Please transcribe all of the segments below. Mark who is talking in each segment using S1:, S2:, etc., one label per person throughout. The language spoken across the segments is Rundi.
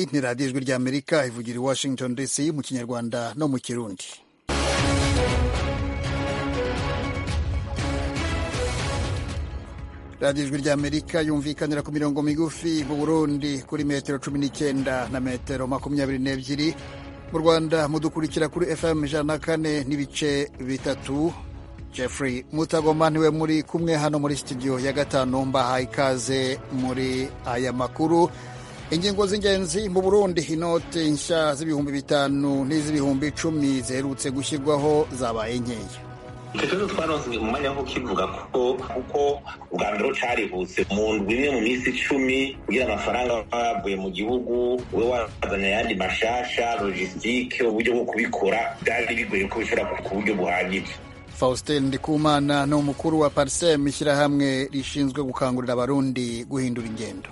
S1: ni radiyo ijwi ry'amerika ivugira i washington dc mu kinyarwanda no mu kirundi radiyo ijwi ry'amerika yumvikanira ku mirongo migufi mu burundi kuri metero cumi n'icyenda na metero makumyabiri n'ebyiri mu rwanda mudukurikira kuri fm ijana na kane n'ibice bitatu jeffrey mutagoma niwe muri kumwe hano muri studio ya gatanu mbahaye ikaze muri aya makuru ingingo z'ingenzi mu burundi inote nshya z'ibihumbi bitanu n'iz'ibihumbi icumi ziherutse gushyirwaho zabaye nkeya
S2: icyo kibazo twaronse mu mwanya wo kukivuga ko kuko ubwa mbere carihuse mu ndwi imwe mu minsi icumi kugira amafaranga yavuye mu gihugu ube wazanye ayandi mashasha logisitike uburyo bwo kubikora byari bigoye ko bishobora ku buryo buhagije
S1: faustin ndikumana ni umukuru wa parsem ishyirahamwe rishinzwe gukangurira abarundi guhindura ingendo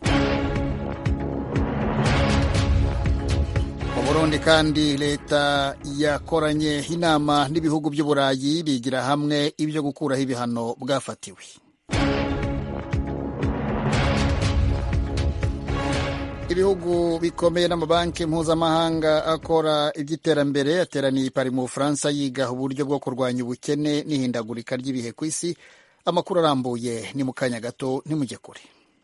S1: mu burundi kandi leta yakoranye inama n'ibihugu by'uburayi bigira hamwe ibyo gukuraho ibihano bwafatiwe ibihugu bikomeye n'amabanki mpuzamahanga akora iby'iterambere yateraniye i pari mu bufaransa yiga uburyo bwo kurwanya ubukene n'ihindagurika ry'ibihe ku isi amakuru arambuye ni mu kanya gato ntimujye kure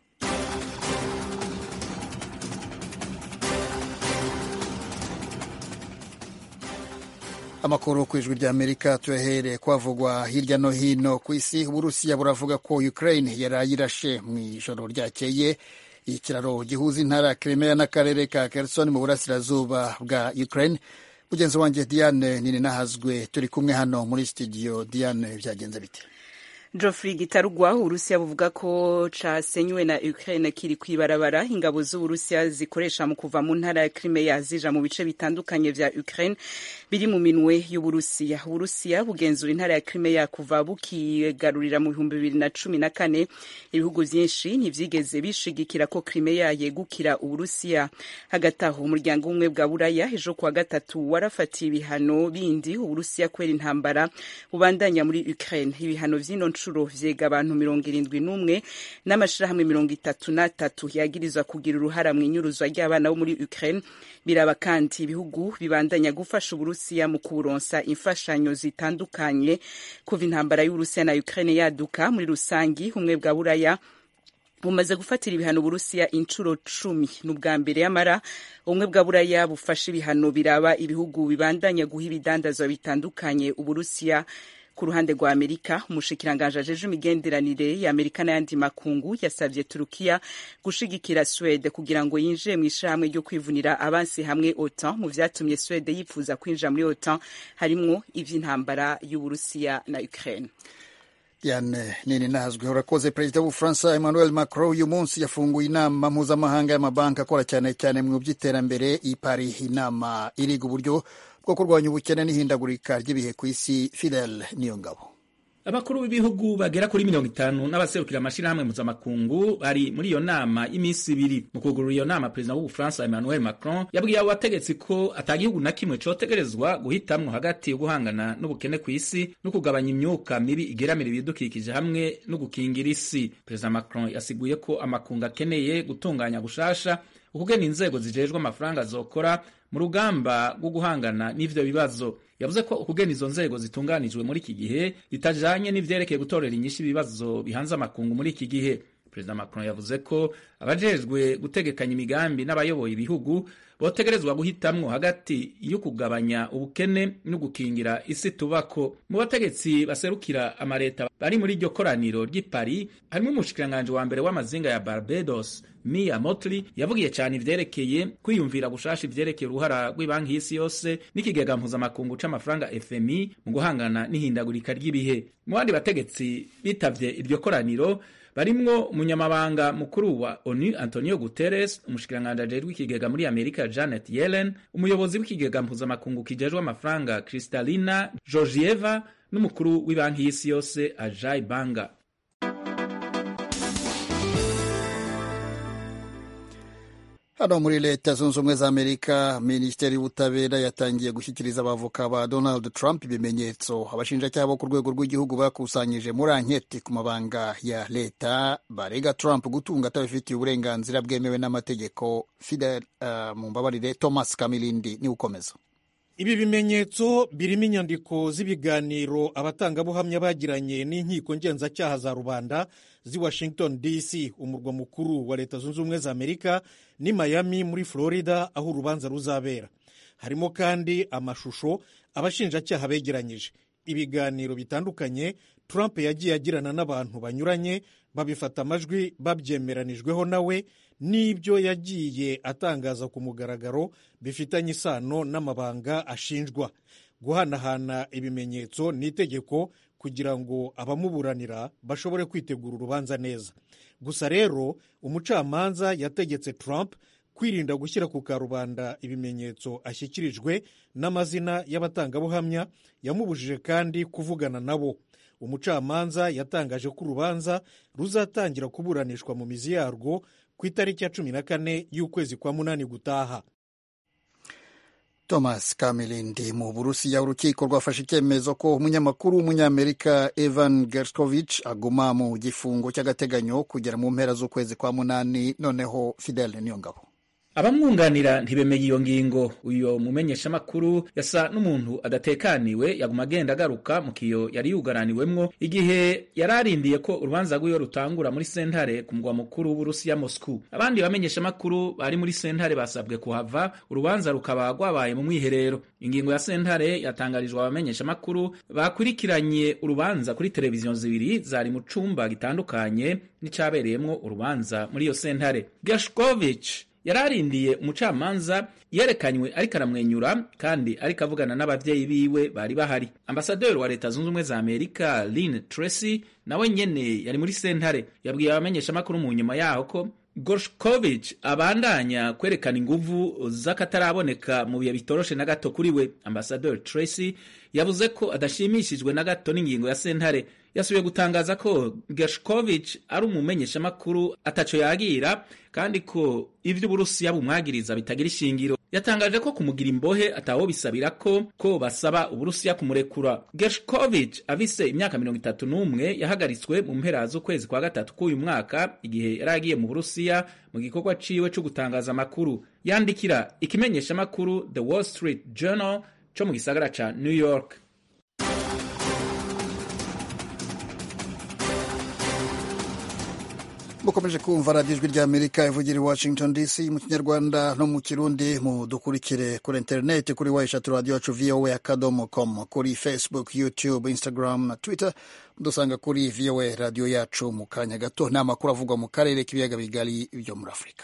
S1: amakuru ku ijwi ry'amerika tuyahereye kwavugwa hirya no hino ku isi uburusiya buravuga ko ukraine yarayirashe mu ijoro ryakeye ikiraro gihuza intara ya Crimea n'akarere ka Kherson mu burasirazuba bwa Ukraine. Mugenzi wanjye Diane nini nahazwe turi kumwe hano muri studio. Diane, byagenze bite?
S3: Geoffrey Gitarugwa Urusiya buvuga ko casenywe na Ukraine kiri kwibarabara ingabo z'Uburusiya zikoresha mu kuva mu ntara ya Crimea zija mu bice bitandukanye vya Ukraine biri mu minwe y'Uburusiya. Uburusiya bugenzura intara ya Crimea kuva bukigarurira mu bihumbi bibiri na cumi na kane. Ibihugu vyinshi ntivyigeze bishigikira ko Crimea yegukira Uburusiya. Hagati aho umuryango umwe bwa Buraya ejo kuwa gatatu warafatiye ibihano bindi Uburusiya kubera intambara bubandanya muri Ukraine. Ibihano vy'ino nshuro vyega abantu mirongo irindwi n'umwe n'amashirahamwe mirongo itatu n'atatu yagirizwa kugira uruhara mu inyuruzwa ry'abana bo muri Ukraine biraba kandi ibihugu bibandanya gufasha Uburusiya mu kuburonsa imfashanyo zitandukanye kuva intambara y'Uburusiya na Ukraine yaduka muri rusangi umwe bwa Buraya bumaze gufatira ibihano Uburusiya inshuro cumi n'ubwa mbere yamara ubumwe bwa Buraya bufashe ibihano biraba ibihugu bibandanya guha ibidandazwa bitandukanye Uburusiya ku ruhande rwa Amerika umushikiranganji ajeje imigenderanire ya Amerika n'ayandi makungu yasavye Turukiya gushigikira Swede kugira ngo yinjire mu ishirahamwe ryo kwivunira abansi hamwe OTAN mu vyatumye Swede yifuza kwinjira muri OTAN harimwo ivy'intambara y'Uburusiya na Ukraine.
S1: Diane nini nahazwe urakoze perezida w'ubufaransa emmanuel macron uyu munsi yafunguye inama mpuzamahanga y'amabanki akora cyane cyane mu by'iterambere i paris inama iriga uburyo bwo kurwanya ubukene n'ihindagurika ry'ibihe ku isi fidel niyo ngabo
S4: abakuru b'ibihugu bagera kuri mirongo itanu n'abaserukira amashirahamwe mpuzamakungu bari muri iyo nama y'iminsi ibiri mu kugurura iyo nama perezida w'ubufaransa emmanuel macron yabwiye abo bategetsi ko ata gihugu na kimwe cotegerezwa guhitamwo hagati yo guhangana n'ubukene ku isi no kugabanya imyuka mibi igeramira ibidukikije hamwe no gukingira isi perezida macron yasiguye ko amakungu akeneye gutunganya gushasha ukugena inzego zijejwe amafaranga zokora mu rugamba rwo guhangana n'ivyo bibazo yavuze ko ukugena izo nzego zitunganijwe muri iki gihe bitajanye n'ivyerekeye gutorera inyishu ibibazo bihanze amakungu muri iki gihe perezida macron yavuze ko abajejwe gutegekanya imigambi n'abayoboye ibihugu botegerezwa guhitamwo hagati yo kugabanya ubukene no gukingira isi tubako mu bategetsi baserukira amareta bari muri iryo koraniro ry'i paris harimo umushikiranganji wa mbere w'amazinga ya barbados mia motly yavugiye cyane ivyerekeye kwiyumvira gushasha ivyerekeye uruhara rw'ibanki y'isi yose n'ikigega mpuzamakungu c'amafaranga fmi mu guhangana n'ihindagurika ry'ibihe mu bandi bategetsi bitavye iryo koraniro barimwo umunyamabanga mukuru wa onu antonio guterres umushikiranganji ajejwe ikigega muri amerika janet yellen umuyobozi w'ikigega mpuzamakungu kijejwe amafaranga kristalina georgieva n'umukuru w'ibanki y'isi yose ajay banga
S1: hano muri leta zunze ubumwe za amerika minisiteri y'ubutabera yatangiye gushyikiriza abavoka ba donald trump ibimenyetso abashinjacyaha bo ku rwego rw'igihugu bakusanyije muri anketi ku mabanga ya leta barega trump gutunga atabifitiye uburenganzira bwemewe n'amategeko fidel uh, mu mbabarire thomas kamilindi niwe ukomeza
S5: ibi bimenyetso birimo inyandiko z'ibiganiro abatangabuhamya bagiranye n'inkiko ngenzacyaha za rubanda z'i washington dc umurwa mukuru wa leta zunze ubumwe za amerika ni miami muri florida aho urubanza ruzabera harimo kandi amashusho abashinjacyaha begeranyije ibiganiro bitandukanye trump yagiye agirana n'abantu banyuranye babifata amajwi babyemeranijweho nawe n'ibyo yagiye atangaza ku mugaragaro bifitanye isano n'amabanga ashinjwa guhanahana ibimenyetso ni itegeko kugira ngo abamuburanira bashobore kwitegura urubanza neza gusa rero umucamanza yategetse Trump kwirinda gushyira ku karubanda ibimenyetso ashyikirijwe n'amazina y'abatangabuhamya yamubujije kandi kuvugana nabo umucamanza yatangaje ko urubanza ruzatangira kuburanishwa mu mizi yarwo ku itariki ya cumi na kane y'ukwezi kwa munani gutaha
S1: thomas kamilindi mu burusiya urukiko rwafashe icyemezo ko umunyamakuru w'umunyamerika evan gershkovich aguma mu gifungo cy'agateganyo kugera mu mpera z'ukwezi kwa munani noneho fidel niyo ngabo
S4: abamwunganira ntibemeye iyo ngingo uyo mumenyeshamakuru yasa n'umuntu adatekaniwe yaguma agenda agaruka mu kiyo yari yugaraniwemwo igihe yari arindiye ko urubanza rw'iyo rutangura muri sentare ku mugwa mukuru w'uburusiya moscou abandi bamenyeshamakuru bari muri sentare basabwe kuhava urubanza rukaba rwabaye mu mwiherero ingingo ya sentare yatangarijwe abamenyeshamakuru bakurikiranye urubanza kuri televiziyo zibiri zari mu cumba gitandukanye n'icabereyemwo urubanza muri iyo sentare gashkovich yari arindiye umucamanza yerekanywe ariko aramwenyura kandi ariko avugana n'ababyeyi biwe bari bahari ambasaderi wa leta zunze ubumwe za amerika lin tracy nawe nyene yari muri sentare yabwiye abamenyeshamakuru mu nyuma yaho ko gorshkovich abandanya kwerekana inguvu z'akataraboneka mu bihe bitoroshe na gato kuri we ambasaderi tracy yavuze ko adashimishijwe na gato n'ingingo ya sentare yasubiye gutangaza ko gershkovich ari umumenyeshamakuru ataco yagira kandi ko ivyo uburusiya bumwagiriza bitagira ishingiro yatangaje ko kumugira imbohe atawo bisabira ko ko basaba uburusiya kumurekura gershkovich afise imyaka mirongo itatu n'umwe yahagaritswe mu mpera z'ukwezi kwa gatatu k'uyu mwaka igihe yari agiye mu burusiya mu gikorwa ciwe co gutangaza amakuru yandikira ikimenyeshamakuru the wall street journal co mu gisagara ca new york
S1: mukomeje kumva radiyo ijwi rya amerika ivugira i washington dc mu kinyarwanda no mu kirundi mudukurikire kuri interineti kuri wa eshatu radiyo yacu voa akadomo com kuri facebook youtube instagram na twitter mudusanga kuri voa radiyo yacu mu kanya gato ni amakuru avugwa mu karere k'ibiyaga bigari byo muri afurika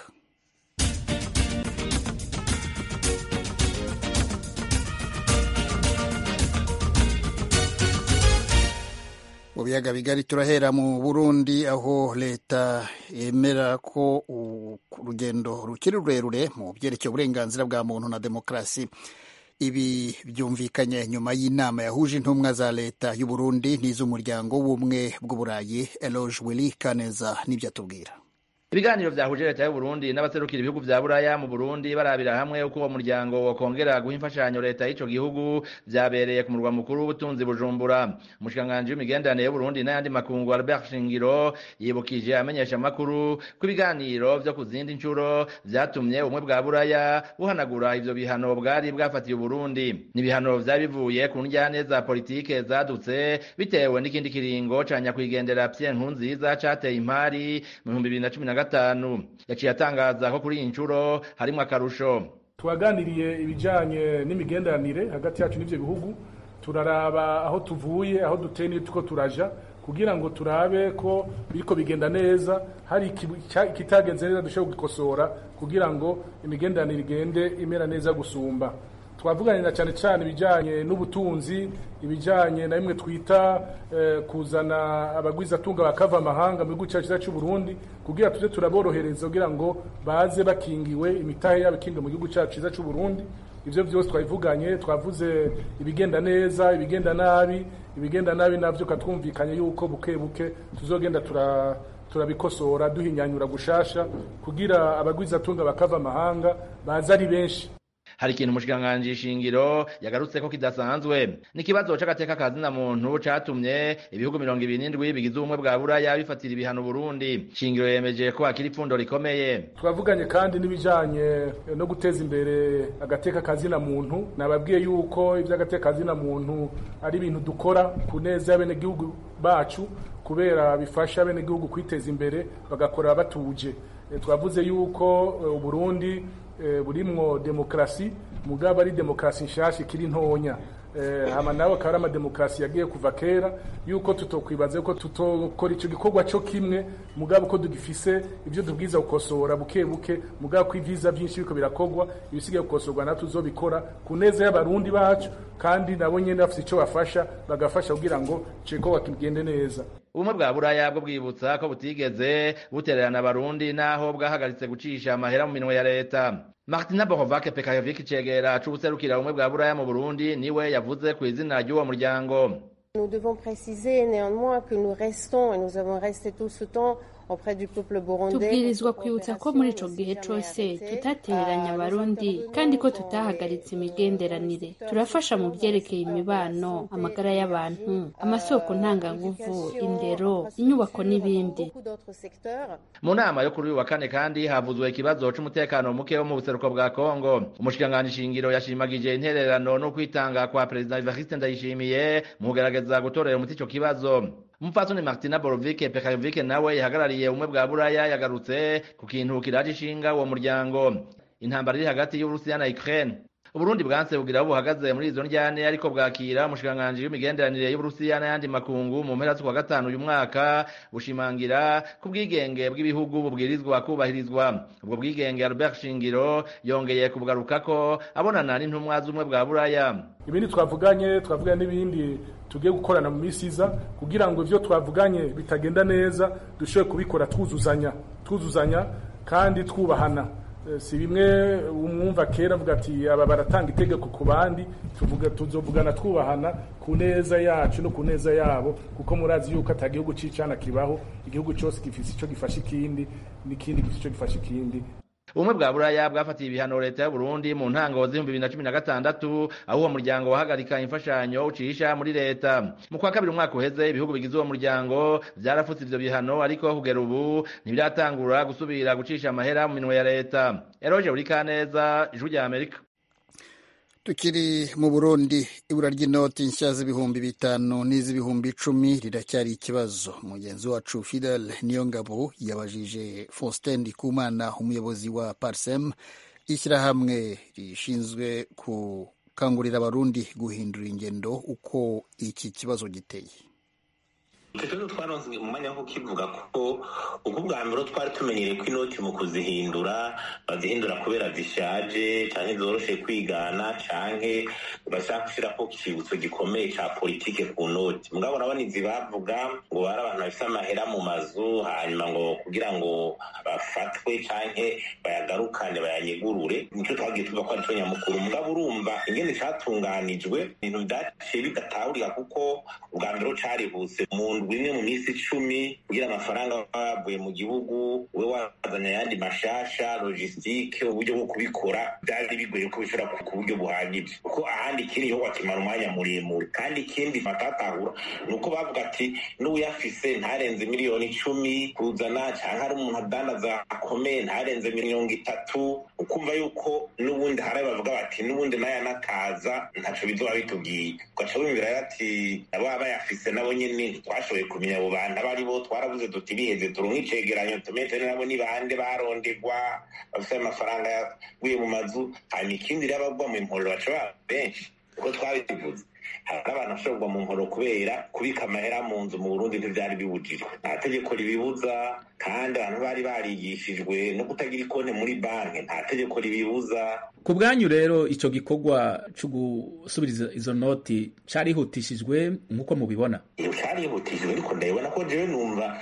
S1: mu biyaga bigari turahera mu burundi aho leta yemera ko urugendo rukiri rurerure mu byerekeye uburenganzira bwa muntu na demokarasi ibi byumvikanye nyuma y'inama yahuje intumwa za leta y'u Burundi n'iz'umuryango w'ubumwe bw'uburayi eloge willy kaneza n'ibyo atubwira
S6: ibiganiro vyahuje leta y'u Burundi n'abaserukira ibihugu vya Buraya mu Burundi barabira hamwe uko uwo muryango wokongera guha imfashanyo leta y'ico gihugu vyabereye ku murwa mukuru w'ubutunzi Bujumbura umushikiranganji w'imigenderanire y'u Burundi n'ayandi makungu Albert Shingiro yibukije amenyesha amakuru ko ibiganiro vyo ku zindi ncuro vyatumye ubumwe bwa Buraya buhanagura ivyo bihano bwari bwafatiye u Burundi ni ibihano vyari bivuye ku njyane za politike zadutse bitewe n'ikindi kiringo ca nyakwigendera Pierre Nkurunziza cateye impari mu 2010 gatanu yaciye atangaza ko kuri iyi nshuro harimo akarusho
S7: twaganiriye ibijyanye n'imigenderanire hagati yacu n'ibyo bihugu turaraba aho tuvuye aho duteye n'iyo tuko turaja kugira ngo turabe ko biriko bigenda neza hari ikitagenze neza dushobora gukosora kugira ngo imigenderanire igende imera neza gusumba twavuganira cyane cyane ibijyanye n'ubutunzi ibijyanye na bimwe twita kuzana abagwizatunga bakava amahanga mu gihugu cyacu cy'u Burundi kugira tujye turaborohereza kugira ngo baze bakingiwe imitahe yabo ikingiwe mu gihugu cyacu cyiza cy'u Burundi ibyo byose twabivuganye twavuze ibigenda neza ibigenda nabi ibigenda nabi nabyo katwumvikanye yuko buke buke tuzogenda turabikosora duhinyanyura gushasha kugira abagwizatunga bakava amahanga baza ari benshi
S6: hari ikintu umushikiranganji shingiro yagarutse ko kidasanzwe n'ikibazo c'agateka kazina muntu catumye ibihugu mirongo ibiri n'indwi bigize ubumwe bwa buraya bifatira ibihano burundi shingiro yemeje ko hakiri ipfundo rikomeye
S7: twavuganye kandi n'ibijanye no guteza imbere agateka kazina muntu nababwiye yuko ivy'agateka kazina muntu ari ibintu dukora ku neza y'abenegihugu bacu kubera bifasha abenegihugu kwiteza imbere bagakora batuje twavuze yuko uburundi burimwo demokarasi mugabo ari demokarasi nshasha ikiri ntonya hama nawe akaba ari amademokarasi yagiye kuva kera yuko tutokwibaza ko tutokora ico gikorwa co kimwe mugabo ko tugifise ivyo tubwiza gukosora buke buke mugabo ko ivyiza vyinshi biriko birakorwa ibisigaye gukosorwa natwe tuzobikora ku neza y'abarundi bacu kandi nabo nyene bafise ico bafasha bagafasha kugira ngo ico gikorwa kigende neza
S6: ubumwe bwa buraya bwo bwibutsa ko butigeze butererana abarundi naho bwahagaritse gucisha amahera mu minwe ya leta martina bohovake pekayovic cegera c'ubuserukira ubumwe bwa buraya mu burundi niwe yavuze ku izina ry'uwo muryango
S8: Nous devons préciser néanmoins que nous restons et nous avons resté tout ce temps
S9: tubwirizwa kwibutsa ko muri ico gihe cose tutatereranya abarundi kandi ko tutahagaritse imigenderanire turafasha mu vyerekeye imibano amagara y'abantu amasoko ntanganguvu indero inyubako n'ibindi
S6: mu nama yo kuri uyu wa kane kandi havuzwe ikibazo c'umutekano muke wo mu buseruko bwa kongo umushikiranganji shingiro yashimagije intererano no kwitanga kwa perezida evariste ndayishimiye mu kugerageza gutorera umuti ico kibazo umupfasoni martina borovike pekarovike nawe yahagarariye ubumwe bwa buraya yagarutse ku kintu kiraje ishinga uwo muryango intambara iri hagati y'uburusiya na ukraine uburundi bwanse bugira aho buhagaze muri izo njyane ariko bwakira umushikiranganji w'imigenderanire y'uburusiya n'ayandi makungu mu mpera z'ukwa gatanu uyu mwaka bushimangira ku bwigenge bw'ibihugu bubwirizwa kubahirizwa ubwo bwigenge albert shingiro yongeye kubugarukako abonana n'intumwa z'ubumwe bwa buraya
S7: ibindi twavuganye twavuganye n'ibindi tugiye gukorana mu minsi iza kugira ngo ivyo twavuganye bitagenda neza dushobore kubikora twuzuzanya twuzuzanya kandi twubahana si bimwe umwumva kera avuga ati aba baratanga itegeko ku bandi tuvuga tuzovugana twubahana ku neza yacu no ku neza yabo kuko murazi yuko ata gihugu c'icana kibaho igihugu cose gifise ico gifasha ikindi n'ikindi gifise ico gifasha ikindi
S6: ubumwe bwa buraya bwafatiye ibihano leta y'uburundi mu ntango z'ibihumbi bibiri na cumi na gatandatu aho uwo muryango wahagarika imfashanyo ucisha muri leta mu kwa kabiri umwaka uheze ibihugu bigize uwo muryango vyarafutse ivyo bihano ariko kugera ubu ntibiratangura gusubira gucisha amahera mu minwe ya leta eroje burikaneza ijwi rya amerika
S1: tukiri mu burundi ibura ry'inoti nshya z'ibihumbi bitanu n'iz'ibihumbi icumi riracyari ikibazo mugenzi wacu fidel niyongabo yabajije faustin ndikumana umuyobozi wa parsem ishyirahamwe rishinzwe gukangurira abarundi guhindura ingendo uko iki kibazo giteye
S2: icyo kibazo twaronse mu mwanya wo kukivuga ko ubwo bwa mbere twari tumenyereye ko inoti mu kuzihindura bazihindura kubera zishaje cyangwa zoroshe kwigana cyangwa bashaka gushyiraho ikibutso gikomeye cya politike ku noti mugabo urabona izi bavuga ngo bari abantu bafite amahera mu mazu hanyuma ngo kugira ngo bafatwe cyangwa bayagarukane bayanyegurure nicyo twagiye tuva ko aricyo nyamukuru mugabo urumva ingene cyatunganijwe ibintu byaciye bidatahurika kuko ubwa mbere carihuse mu bimwe mu minsi icumi kugira amafaranga bavuye mu gihugu we wazanye ayandi mashasha logisitike uburyo bwo kubikora byari bigoye ko bishobora ku buryo buhagije kuko ahandi ikindi gihugu kimara umwanya muremure kandi ikindi batatahura ni uko bavuga ati n'uwuyafise ntarenze miliyoni icumi kuzana cyangwa hari umuntu adandaza akomeye ntarenze mirongo itatu ukumva yuko n'ubundi hari bavuga bati n'ubundi nayo anakaza ntaco bizoba bitubwiye ugaca wumvira ati ababa bayafise nabo nyene twashoboye kumenya abo bantu abo ari bo twaravuze tuti biheze turonke icegeranyo tumeze nabo ni bande barondegwa bafite amafaranga yaguye mu mazu hanyuma ikindi rero abagwa mu mporero baca baba benshi uko twabivuze hari abantu bashobora kugwa mu nkoro kubera kubika amahera mu nzu mu burundi ntivyari bibujijwe nta tegeko ribibuza kandi abantu bari barigishijwe no kutagira ikonte muri banki nta tegeko ribibuza
S4: ku bwanyu rero ico gikorwa co gusubiriza izo noti carihutishijwe nk'uko mubibona
S2: iyo carihutishijwe ariko ndabibona ko jewe numva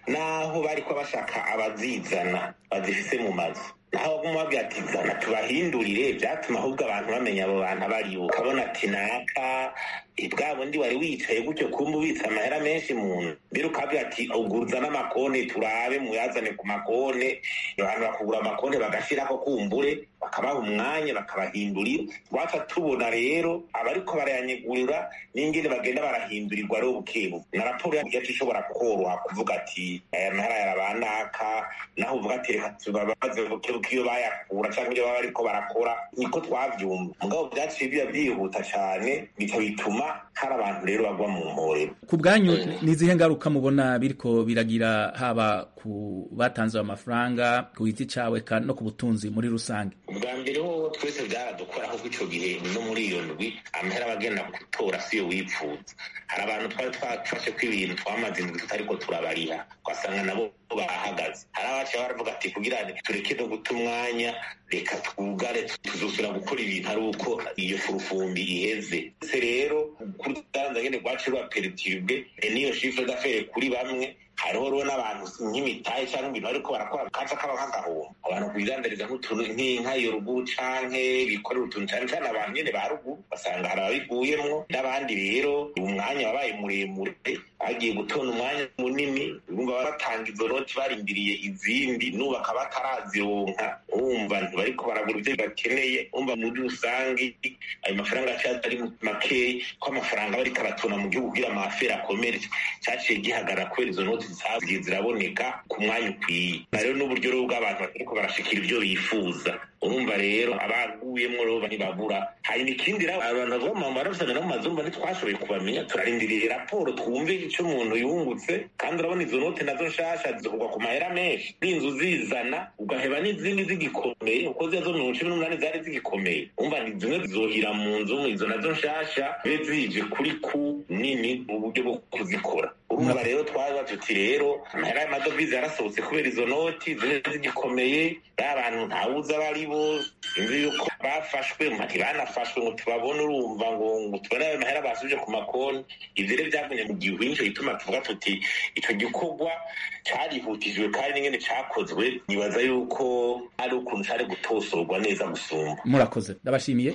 S2: naho bariko bashaka abazizana bazifise mu mazu naho baguma babwira ati zana tubahindurire vyatuma ahubwo abantu bamenya abo bantu abaribo ukabona ati naka bwa bundi wari wicaye gutyo kumva ubitse amahera menshi muntu mbere ukabwira ati uguruza n'amakone turabe muyazane ku makone abantu bakugura amakone bagashirako kumbure bakabaha umwanya bakabahindurira twaca tubona rero abariko barayanyegurira n'ingene bagenda barahindurirwa rero bukebu na raporo yacu ishobora koroha kuvuga ati aya mahera yarabanaka naho uvuga ati reka tubabaze bukebuke iyo bayakura canke ibyo baba bariko barakora niko twavyumva mugabo vyaciye biba vyihuta cane bica bituma hari abantu rero bagwa mu mporero
S4: ku bwanyu ni izihe ngaruka mubona biriko biragira haba ku batanze ayo mafaranga ku giti cawe no ku butunzi muri rusange
S2: ubwa mbere ho twese byaradukora kuko ico gihe no muri iyo ndwi amahera abagenda gutora siyo wipfuza hari abantu twari twafashe ko ibintu twamaze indwi tutariko turabariha twasanga nabo bahagaze hari abaciye baravuga ati kugira tureke no guta umwanya reka twugare tuzosubira gukora ibintu ari uko iyo furufumbi iheze se rero kuri urubanza nyene rwaciye rwaperitibwe n'iyo shifre d'affaire kuri bamwe hariho rero n'abantu nk'imitahe cyangwa ibintu bariko barakora kaca kaba nk'agahombo abantu kubidandariza nk'utuntu nk'inka iyo ruguru canke bikorera utuntu cane cane abantu nyene ba ruguru basanga hari ababiguyemwo n'abandi rero umwanya wabaye muremure bagiye gutona umwanya munini bumva batanga izo noti barindiriye izindi n'ubu bakaba batarazironka wumva ntibariko baragura ivyo bakeneye wumva muri rusange ayo mafaranga acaza ari makeyi ko amafaranga bariko aratona mu gihugu kugira amafere akomere caciye gihagarara kubera izo noti zagiye ziraboneka ku mwanya ukwiye rero n'uburyo rero bw'abantu batariko barashikira ivyo bifuza urumva rero abaguyemwo rero ntibabura hanyuma ikindi rero abantu bavuga mu mambara bafitanye no mu mazumba ntitwashoboye kubamenya turarindiriye raporo twumve ico umuntu yungutse kandi urabona izo note nazo nshasha zivugwa ku mahera menshi n'inzu zizana ugaheba n'izindi zigikomeye uko ziya zo mirongo cumi n'umunani zari zigikomeye umva ni zimwe zizohira mu nzu izo nazo nshasha bibe zije kuri ku nini mu buryo bwo kuzikora urumva rero twaza tuti rero amahera y'amadovize yarasohotse kubera izo noti zimwe zigikomeye ba bantu ntawuzi abo ari bo sinzi yuko bafashwe ntibanafashwe ngo tubabone urumva ngo ngo tubone ayo mahera basubije ku makonti ivyo rero vyagumye mu gihu nico gituma tuvuga tuti ico gikorwa carihutijwe kandi n'ingene cakozwe nibaza yuko ari ukuntu cari gutosorwa neza gusumba
S4: murakoze ndabashimiye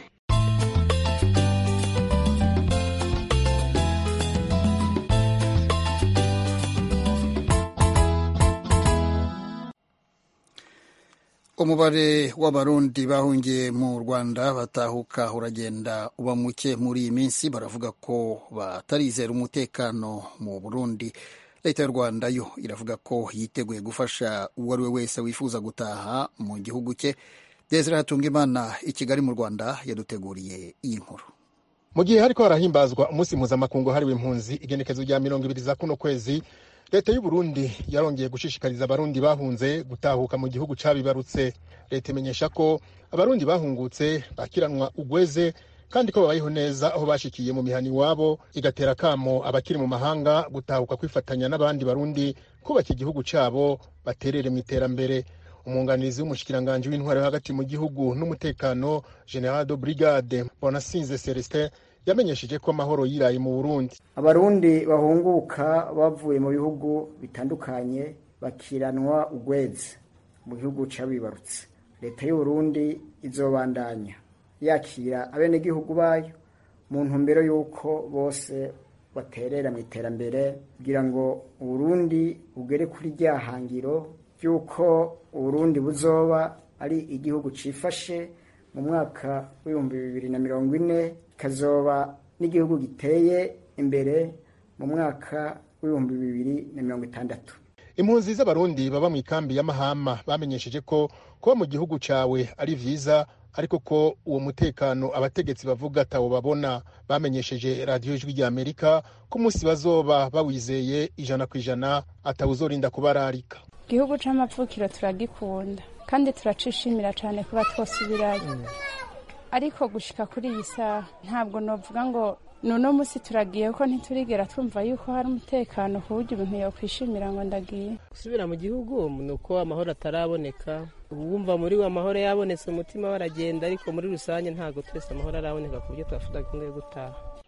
S1: umubare w'abarundi bahungiye mu rwanda batahuka uragenda uba muke muri iyi minsi baravuga ko batarizera umutekano mu burundi leta y'u rwanda yo iravuga ko yiteguye gufasha uwo ari we wese wifuza gutaha mu gihugu cye desire hatungimana i kigali mu rwanda yaduteguriye iyi nkuru
S10: mu gihe hariko harahimbazwa umunsi mpuzamakungu hariwe impunzi igenekezo rya mirongo ibiri za kuno kwezi leta y'u Burundi yarongeye gushishikariza abarundi bahunze gutahuka mu gihugu cabibarutse leta imenyesha ko abarundi bahungutse bakiranwa ugweze kandi ko babayeho neza aho bashikiye mu mihani iwabo igatera kamo abakiri mu mahanga gutahuka kwifatanya n'abandi barundi kubaka igihugu cabo baterere mu iterambere umwunganizi w'umushikiranganji w'intwaro yo hagati mu gihugu n'umutekano general de brigade bonasinze celestin yamenyesheje ko amahoro yiraye mu burundi
S11: abarundi bahunguka bavuye mu bihugu bitandukanye bakiranwa ugwezi mu gihugu c'abibarutse leta y'uburundi izobandanya yakira abenegihugu bayo mu ntumbero y'uko bose baterera mu iterambere kugira ngo uburundi bugere kuri rya hangiro ry'uko uburundi buzoba ari igihugu cifashe mu mwaka w'ibihumbi bibiri na mirongo ine kazoba n'igihugu giteye imbere mu mwaka w'ibihumbi bibiri na mirongo itandatu
S10: impunzi z'abarundi baba mu ikambi ya mahama bamenyesheje ko kuba mu gihugu cawe ari vyiza ariko ko uwo mutekano abategetsi bavuga atawo babona bamenyesheje radiyo ijwi rya amerika ko umunsi bazoba bawizeye ijana ku ijana atawuzorinda kubararika
S12: igihugu c'amapfukiro turagikunda kandi turacishimira cane kuba twosubirayo ariko gushika kuri iyi saha ntabwo novuga ngo nuno musi turagiye ko ntiturigera twumva yuko hari umutekano ku buryo ibintu yokwishimira ngo ndagiye
S13: gusubira mu gihugu ni uko amahoro ataraboneka wumva muri we amahoro yabonetse umutima waragenda ariko muri rusange ntabwo twese amahoro araboneka ku buryo twafuza gahunda yo gutaha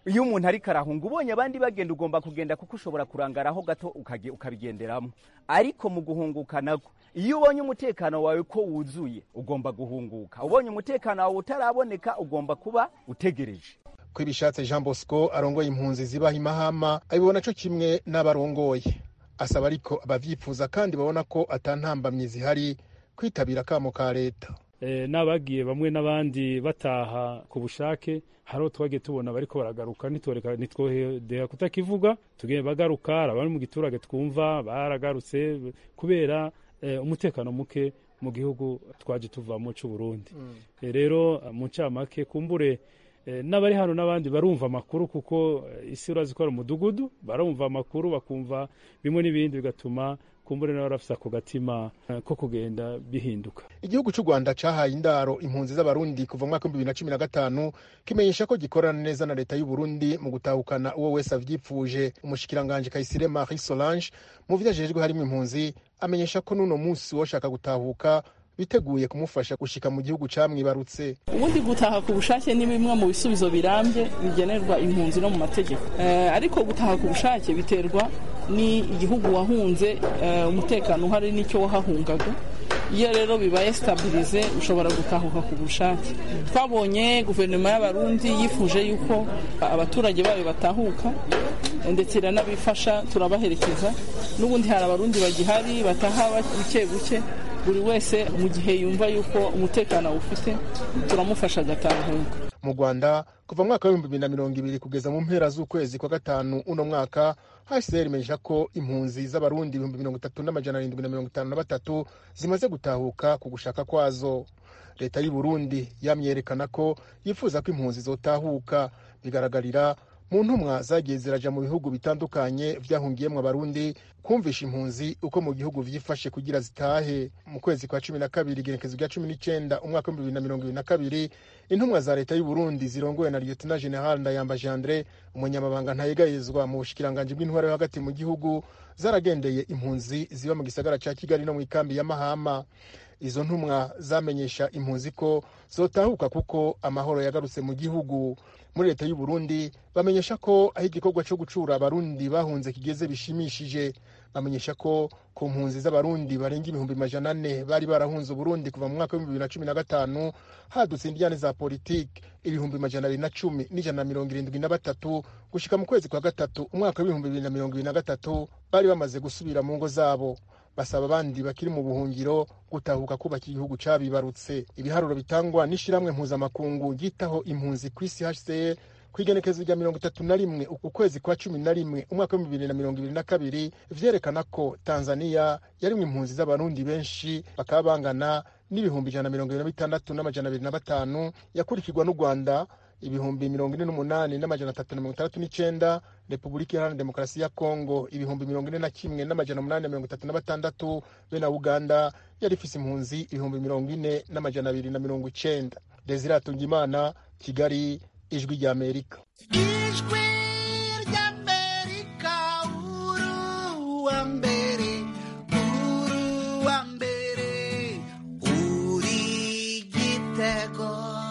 S14: iyo umuntu ariko arahunga ubonye abandi bagenda ugomba kugenda kuko ushobora kurangaraho gato ukabigenderamo ariko mu guhunguka nako iyo ubonye umutekano wawe ko wuzuye ugomba guhunguka ubonye umutekano wawe utaraboneka ugomba kuba utegereje
S10: ko ibishatse jean bosco arongoye impunzi zibaha imahama abibona cyo kimwe n'abarongoye asaba ariko abavyifuza kandi babona ko atantambamye zihari kwitabira akamo ka leta
S15: n'abagiye bamwe n'abandi bataha ku bushake hariho twagiye tubona bariko baragaruka ntitwodeha kutakivuga tugende bagaruka abari mu giturage twumva baragarutse kubera umutekano muke mu gihugu twaje tuvamo cy'u Burundi rero mu ncamake kumbure n'abari hano n'abandi barumva amakuru kuko isi urazi ko ari umudugudu barumva amakuru bakumva bimwe n'ibindi bigatuma kumbure nawe arafise ako gatima ko kugenda bihinduka
S10: igihugu cy'u rwanda cahaye indaro impunzi z'abarundi kuva mu mwaka w'ibihumbi bibiri na cumi na gatanu kimenyesha ko gikorana neza na leta y'u burundi mu gutahukana uwo wese avyipfuje umushikiranganji kayisire marie solange mu vyo ajejwe harimo impunzi amenyesha ko n'uno munsi woshaka gutahuka biteguye kumufasha gushika mu gihugu camwibarutse
S16: ubundi gutaha ku bushake ni bimwe mu bisubizo birambye bigenerwa impunzi no mu mategeko ariko gutaha ku bushake biterwa ni igihugu wahunze umutekano uhari n'icyo wahahungaga iyo rero bibaye sitabirize ushobora gutahuka ku bushake twabonye guverinoma y'abarundi yifuje yuko abaturage bayo batahuka ndetse iranabifasha turabaherekeza n'ubundi hari abarundi bagihari bataha buke buke buri wese mu gihe yumva yuko umutekano awufite turamufasha agatahuka
S10: mu rwanda kuva mu mwaka w'ibihumbi bibiri na mirongo ibiri kugeza mu mpera z'ukwezi kwa gatanu uno mwaka hcr imenyesha ko impunzi z'abarundi ibihumbi mirongo itatu n'amajana arindwi na mirongo itanu na batatu zimaze gutahuka ku gushaka kwazo leta y'u burundi yamyerekana ko yifuza ko impunzi zotahuka bigaragarira mu ntumwa zagiye ziraja mu bihugu bitandukanye vyahungiyemwo abarundi kumvisha impunzi uko mu gihugu vyifashe kugira zitahe mu kwezi kwa cumi na kabiri igenekezo rya cumi n'icenda umwaka w'ibihumbi bibiri na mirongo ibiri na kabiri intumwa za leta y'u burundi zirongowe na lieutenant general ndayambaje andre umunyamabanga ntayegayezwa mu bushikiranganji bw'intwara yo hagati mu gihugu zaragendeye impunzi ziba mu gisagara ca kigali no mu ikambi ya mahama izo ntumwa zamenyesha impunzi ko zotahuka kuko amahoro yagarutse mu gihugu muri leta y'u Burundi bamenyesha ko aho igikorwa cyo gucura abarundi bahunze kigeze bishimishije bamenyesha ko ku mpunzi z'abarundi barenga ibihumbi majana ane bari barahunze uburundi kuva mu mwaka w'ibihumbi bibiri na cumi na gatanu hadutse indiyane za politiki ibihumbi majana abiri na cumi n'ijana na mirongo irindwi na batatu gushika mu kwezi kwa gatatu umwaka w'ibihumbi bibiri na mirongo ibiri na gatatu bari bamaze gusubira mu ngo zabo basaba abandi bakiri mu buhungiro gutahuka kubaka igihugu cabibarutse ibiharuro bitangwa n'ishiramwe mpuzamakungu ryitaho impunzi ku isi hcr ku igenekezo rya mirongo itatu na rimwe ukwezi kwa cumi na rimwe umwaka w'ibihumbi bibiri na mirongo ibiri na kabiri vyerekana ko tanzaniya yarimwo impunzi z'abarundi benshi bakaba bangana n'ibihumbi ijana na mirongo ibiri na bitandatu n'amajana abiri na batanu yakurikirwa n'u rwanda ibihumbi mirongo ine n'umunani n'amajana atatu na mirongo itandatu n'icenda repubulika iharanira demokarasi ya kongo ibihumbi mirongo ine na kimwe n'amajana umunani na mirongo itatu na batandatu be na uganda yari ifise impunzi ibihumbi mirongo ine n'amajana abiri na mirongo icenda desire atungimana kigali ijwi rya amerika
S17: ijwi ry'amerika uru wa mbere uru wa mbere uri gitego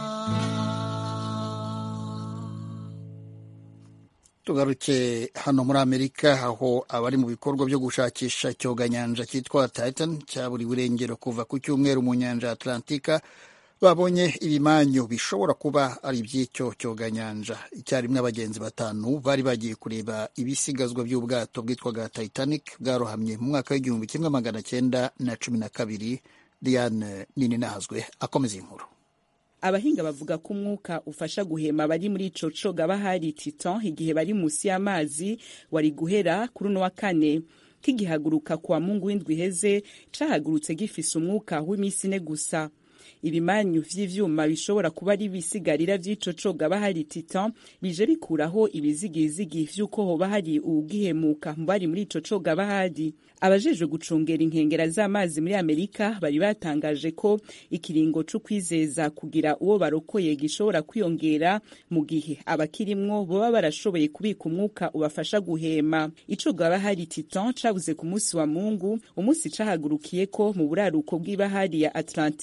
S1: tugaruke hano muri amerika aho abari mu bikorwa byo gushakisha icyoganyanja cyitwa titan cyaburiwe irengero kuva ku cyumweru mu nyanja ya atlantika babonye ibimanyu bishobora kuba ari iby'icyo cyoganyanja icyarimwe abagenzi batanu bari bagiye kureba ibisigazwa by'ubwato bwitwaga titanic bwarohamye mu mwaka w'igihumbi kimwe magana cyenda na cumi na kabiri diane nini nahazwe akomeza inkuru
S3: abahinga bavuga ko umwuka ufasha guhema bari muri ico coga hari titan igihe bari musi y'amazi wari guhera kuri uno wa kane kigihaguruka kwa mungu w'indwi iheze cahagurutse gifise umwuka w'iminsi ine gusa ibimanyu vy'ivyuma bishobora kuba ari ibisigarira vy'ico coga bahari titan bije bikuraho ibizigizigi vy'uko hoba hari uwugihemuka mu bari muri ico coga bahari abajejwe gucungera inkengera z'amazi muri amerika bari batangaje ko ikiringo co kwizeza kugira uwo barokoye gishobora kwiyongera mu gihe abakirimwo boba barashoboye kubika umwuka ubafasha guhema icoga bahari titan cabuze ku munsi wa mungu umunsi cahagurukiye ko mu buraruko bw'ibahari ya atlantique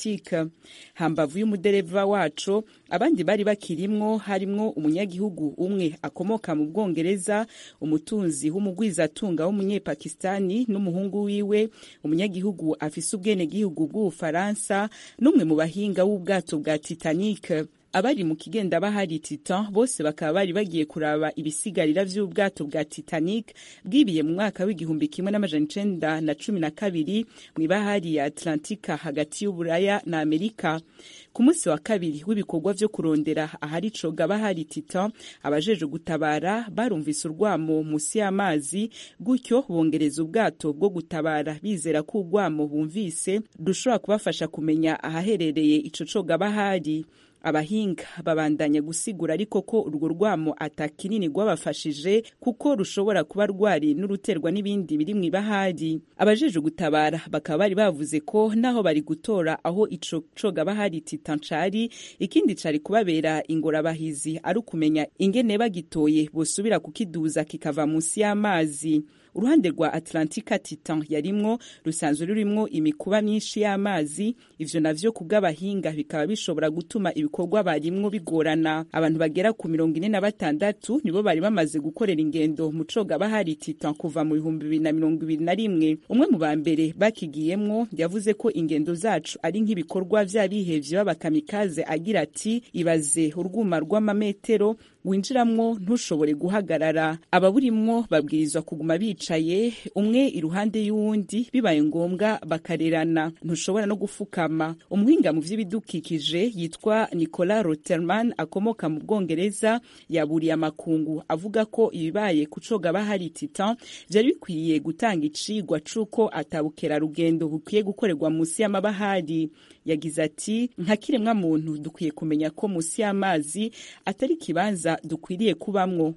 S3: hambavu y'umudereva waco abandi bari bakirimwo harimwo umunyagihugu umwe akomoka mu bwongereza umutunzi w'umugwizatunga w'umunyepakistani n'umuhungu wiwe umunyagihugu afise ubwenegihugu bw'ubufaransa n'umwe mu bahinga w'ubwato bwa titanic abari mu kigenda bahari titan bose bakaba bari bagiye kuraba ibisigarira vy'ubwato bwa titanic bwibiye mu mwaka w'igihumbi kimwe n'amajana icenda na cumi na kabiri mw'ibahari ya atlantika hagati y'uburaya na amerika ku munsi wa kabiri w'ibikorwa vyo kurondera ahari coga bahari titan abajeje gutabara barumvise urwamo musi y'amazi gutyo bongereza ubwato bwo gutabara bizera ko urwamo bumvise rushobora kubafasha kumenya ahaherereye ico coga bahari abahinga babandanya gusigura ariko ko urwo rwamo atakinini rwabafashije kuko rushobora kuba rwari n'uruterwa n'ibindi biri mu ibahari abajeje gutabara bakaba bari bavuze ko naho bari gutora aho ico coga bahari titan cari ikindi cari kubabera ingorabahizi ari ukumenya ingene bagitoye bosubira kukiduza kikava munsi y'amazi uruhande rwa atlantika titan yarimwo rusanzwe rurimwo imikuba myinshi y'amazi ivyo navyo ku bw'abahinga bikaba bishobora gutuma ibikorwa barimwo bigorana abantu bagera ku mirongo ine na batandatu nibo bari bamaze gukorera ingendo mu coga bahari titan kuva mu bihumbi bibiri na mirongo ibiri na rimwe umwe mu ba mbere bakigiyemwo yavuze ko ingendo zacu ari nk'ibikorwa vy'abihevye b'abakamikaze agira ati ibaze urwuma rw'amametero winjiramwo ntushobore guhagarara ababurimwo babwirizwa kuguma bicaye umwe iruhande y'uwundi bibaye ngombwa bakarerana ntushobora no gufukama umuhinga mu vy'ibidukikije yitwa nicola roterman akomoka mu bwongereza yaburiye amakungu avuga ko ibibaye ku coga bahari titan vyari bikwiye gutanga icigwa c'uko atabukerarugendo bukwiye gukorerwa musi y'amabahari yagize ati nka kiremwa muntu dukwiye kumenya ko musi y'amazi atari ikibanza dukwiriye kubamwo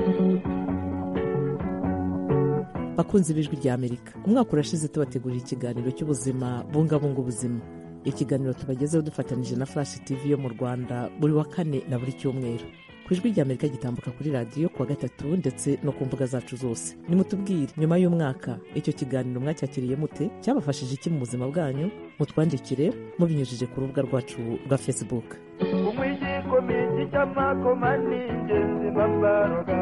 S18: bakunzi b'ijwi rya amerika umwaka urashize tubategurira ikiganiro cy'ubuzima bungabunga ubuzima ikiganiro tubagezeho dufatanyije na flash tv yo mu rwanda buri wa kane na buri cyumweru ku ijwi rya amerika gitambuka kuri radiyo kuwa gatatu ndetse no ku mbuga zacu zose nimutubwire nyuma y'umwaka icyo kiganiro mwacyakiriye mute cyabafashije iki mu buzima bwanyu mutwandikire mubinyujije ku rubuga rwacu rwa facebook
S19: komiti cy'amakoma ni ingenzi babaroga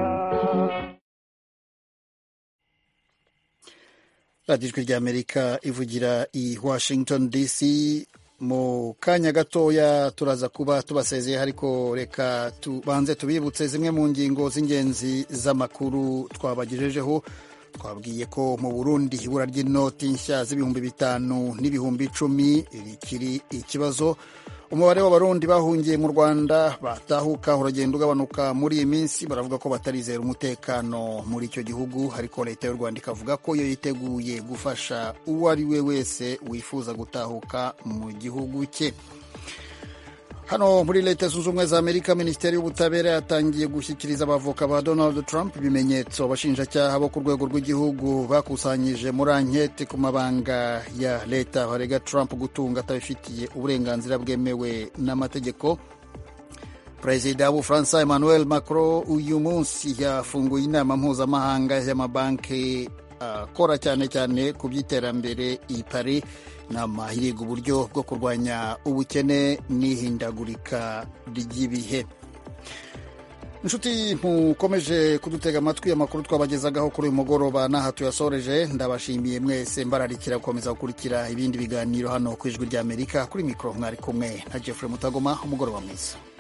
S1: radiyo ijwi ry'amerika ivugira i washington dc mu kanya gatoya turaza kuba tubasezeye ariko reka tubanze tubibutse zimwe mu ngingo z'ingenzi z'amakuru twabagejejeho twabwiye ko mu burundi ibura ry'inoti nshya z'ibihumbi bitanu n'ibihumbi icumi rikiri ikibazo umubare w'abarundi bahungiye mu rwanda batahuka uragenda ugabanuka muri iyi minsi baravuga ko batarizera umutekano muri icyo gihugu ariko leta y'u rwanda ikavuga ko yo yiteguye gufasha uwo ari we wese wifuza gutahuka mu gihugu cye hano muri leta zunze ubumwe za amerika minisiteri y'ubutabera yatangiye gushyikiriza abavoka ba donald trump ibimenyetso abashinjacyaha bo ku rwego rw'igihugu bakusanyije muri ankete ku mabanga ya leta barega trump gutunga atabifitiye uburenganzira bwemewe n'amategeko perezida w'ubufaransa emmanuel macron uyu munsi yafunguye inama mpuzamahanga y'amabanki akora uh, cyane cyane ku by'iterambere i paris inama iriga uburyo bwo kurwanya ubukene n'ihindagurika ry'ibihe inshuti mukomeje kudutega amatwi amakuru twabagezagaho kuri uyu mugoroba n'aha tuyasoreje ndabashimiye mwese mbararikira gukomeza gukurikira ibindi biganiro hano ku ijwi ry'amerika kuri mikoro mwari kumwe na jeffrey mutagoma umugoroba mwiza